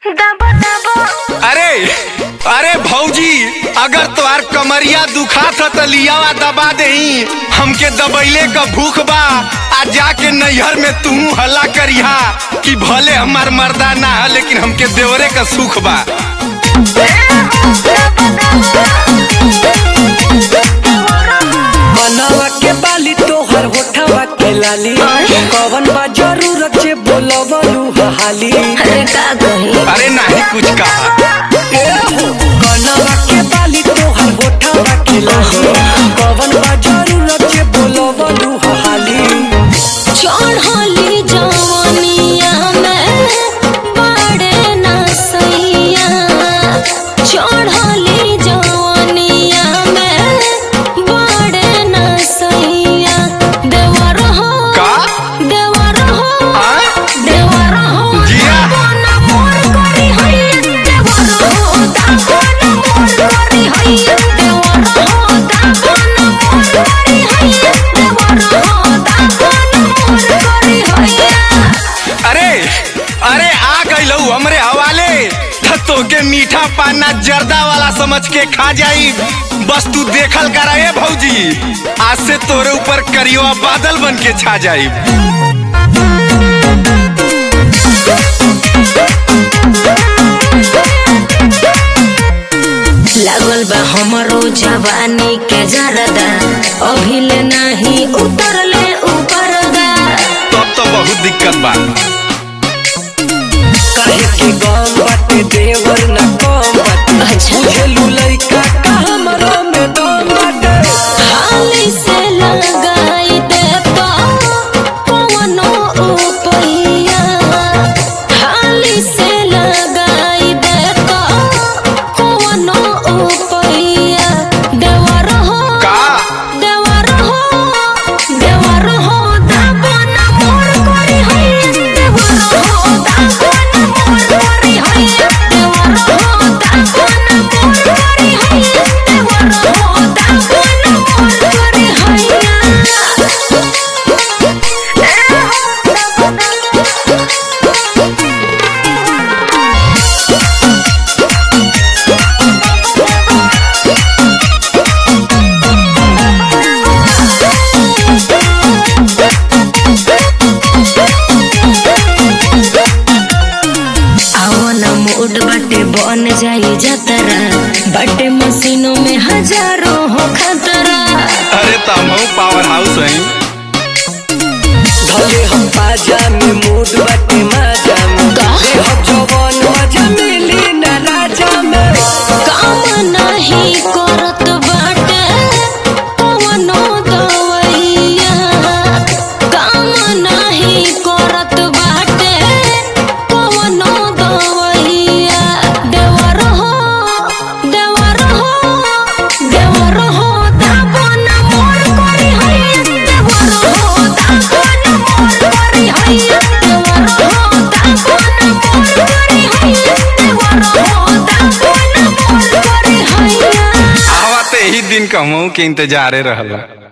दबो दबो अरे अरे भौजी अगर तोहार कमरिया दुखात ह त लियावा दबा देही हमके दबैले क भूख बा आ जाके नैहर में तू हल्ला करिहा कि भले हमार मर्दा ना है लेकिन हमके देवरे का सुख बा बनावा के बाली तोहर होठवा के लाली कवन बा जरूरत जे बोलवलू हाली अरे का कही अरे नाही कुछ कहा बनावा के बाली तोहर होठवा के लाली कवन बा जरूरत जे बोलवलू हाली चढ़ली जवनिया में बड़े नसैया चढ़ली जवनिया में बड़े नसैया देवर हो का? देवर हो आ? देवर हो जिया। दागोना मोर करी हैया देवर हो दागोना मोर करी हैया देवर हो दागोना मोर करी हैया देवर हो दागोना मोर करी हैया अरे अरे आ गइलू हमरे हवाले त तोके मीठा पाना जर्दा वाला समझ के खा जाई बस तू देखल करा ए भौजी आज से तोरे ऊपर करियो बादल बन के छा जाई लागल बा हमरो जवानी के जरदा अभिले नाही उतरले ऊपर दा तब तो बहुत दिक्कत बा काहे के गम बाटे देवर न कम बाटे अच्छा। बुझलू लइका का हमरो में दम बाटे हाली से लगाई दे तो कवनो उपैया हाली से लगाई दे तो कवनो उपैया देवर हो का देवर हो देवर हो दागोना मोर करी हैया देवर हो दागोना मोर करी हैया देवर हो दागोना मोर करी हैया देवर हो दागोना मोर करी आवन मूड बाटे बन जाई जतरा बाटे मशीनों में हजारों हो खतरा अरे तम पावर हाउस है धले हम बाजा में मूड बाटे माजा में का? देह जवान मजा मिली न राजा में काम नहीं करत बाटे कवनो दवैया काम नहीं करत बाटे कवनो दवैया देवर हो देवर हो देवर हो दागोना मोर करी हैया देवर हो दागोना मोर करी हैया देवर हो दागोना मोर करी हैया देवर हो दागोना मोर करी हैया आवा ते ही दिन कहूँ के इंतजारे रहला